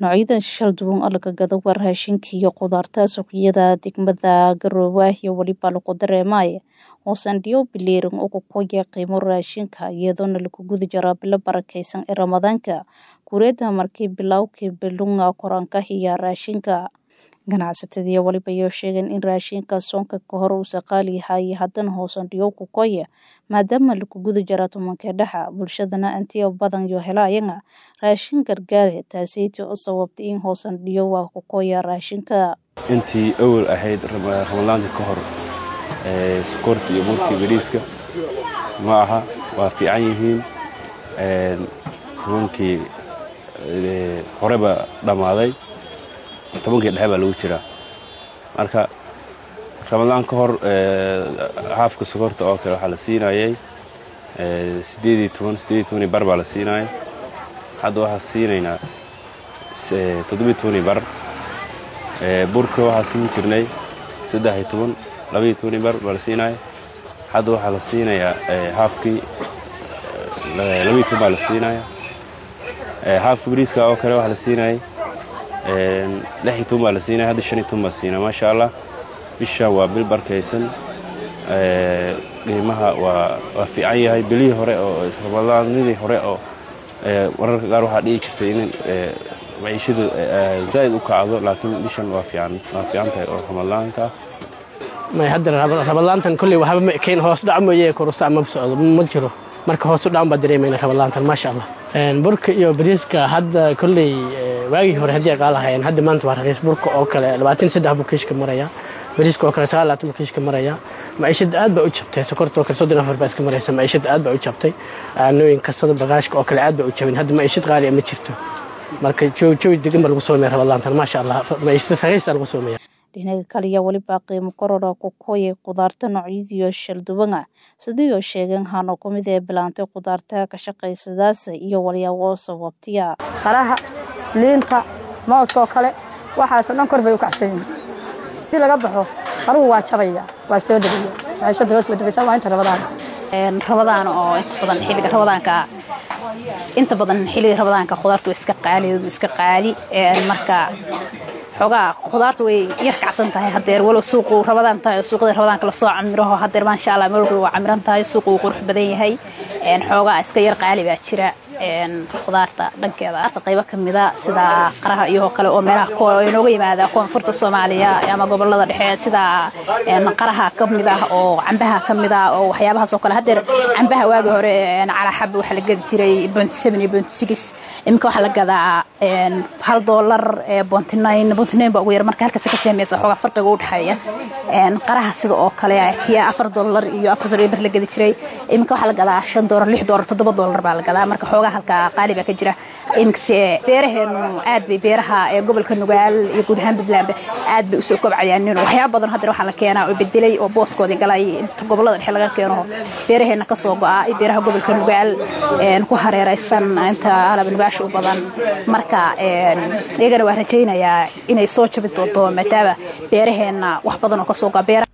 Noocyada shalduwan oo laga gado waa raashinka iyo khudaarta suuqyada degmada Garowe iyo waliba lagu dareemayo hoosan dhiyo bileerin ugu koya qiimo raashinka iyadoona lagu guda jiro bilo barakeysan ee Ramadaanka kureeda markii bilowkii bilunga koranka iyo raashinka ganacsatada iyo waliba iyo sheegeen in raashinka soonka ka hor uu qaali yahay haddana hoosan dhiyo ku koya maadaama lagu guda jiro tobanka dhexa bulshadana intii badan iyo helayana raashin gargaar taasiytii u sababtay in hoosan dhiyo waa ku koya raashinka intii awal ahayd ramadaanka ka hor sokorta iyo burkii bariiska ma aha waa fiican yihiin tobankii horeba dhammaaday tobankii dhexe baa lagu jiraa marka ramadaan ka hor haafka sokorta oo kale waxaa la siinayay sideedii toban sideedii tobanii bar baa la siinayay hadda waxaa siinaynaa toddobii tobanii bar burka waxaa siin jirnay saddex iyo toban labaiyo tobanii bar baa la siinaya hadda waxaa la siinayaa haafkii labaiyo toban baa la siinaya haafka bariiska oo kale waxaa la siinayay lix iyo toban baa la siinaya hadda shan iyo toban baa siinaya maasha allah bishan waa bil barkaysan qiimaha waa waa fiican yahay bilihii hore oo ramadaanadii hore oo wararka qaar waxaa dhihi jirtay in maciishadu zaa'id u kacdo laakiin bishan waa fiican waa fiican tahay oo ramadaanka may hadda ramadaantan kolley waxba ma ekayn hoos dhac mooye korusta ma socdo ma jiro marka hoos u dhacan baa dareemayna ramadaantan maasha allah burka iyo bariiska hadda kolley waagii hore haddii ay qaalahayeen hadda maanta waa raqiis burka oo kale labaatan saddex buu kiishka maraya bariiska oo kale sagaal labaatan buu kiishka maraya maciishada aad baa u jabtay sokorta oo kale soddon afar baa iska maraysa maciishada aad baa u jabtay nooyin kastada bagaashka oo kale aad baa u jabin hadda maciishad qaali ma jirto marka jawi degan baa lagu soomaya ramadaantan maasha allah maciishada raqiisa lagu soomaya dhinaga kaliya waliba qiimo korora ku koyay khudaarta noocyadiiyo shalduwana sidiioo sheegeen hano ku mid ee bilaantay khudaarta ka shaqaysadaas iyo walyaabo sababtiya qaraha liinta mooska oo kale waxaasoo dhan kor bay u kacsan yihiin si laga baxo qaruhu waa jabaya waa soo degaya maciishada hoos badbaysa waa inta rabadaan rabadaan oo inta badan xilliga rabadaanka inta badan xilliga rabadaanka khudaartu waa iska qaali iska qaali marka xoogaa khudaarta way yar kacsan tahay hadeer walow suuqu rabadaan tahay oo suuqada rabadaanka lasoo camiraho hadeer maasha allah meel waa camiran tahay suuqu wuu qurux badan yahay xoogaa iska yar qaali baa jira khudaarta dhankeeda qaybo kamida sida qaraha iyo kale oo meelaha inooga yimaada koonfurta soomaaliya ama gobolada dhexe sida qaraha kamid ah oo cambaha kamid ah oo waxyaabahaas oo kale hadeer cambaha waagi hore calaxab waxaa la gadi jiray bonty seven iyo bonty six iminka waxaa la gadaa hal doolar bonty nine bonty nine baa ugu yar marka halkaas ka fahmaysa xoogaa farqiga u dhexeeya qaraha sida oo kale tiya afar doolar iyo afar doolar bar la gadi jiray iminka waxaa la gadaa shan doolar lix doolar toddoba doolar baa la gadaa marka xoogaa halka qaali baa ka jira iminkase beeraheenu aad bay beeraha ee gobolka nugaal iyo guud ahaan puntland aad bay usoo kobcayaan waxyaaba badan hadeer waxaa la keenaa oo bedelay oo booskoodii galay inta gobolada dhexe laga keeno beeraheena kasoo go'a iyo beeraha gobolka nugaal ku hareeraysan inta alabnugaasha u badan marka iyagana waa rajaynayaa inay soo jabi doonto maadaama beeraheena wax badan oo kasoo go'a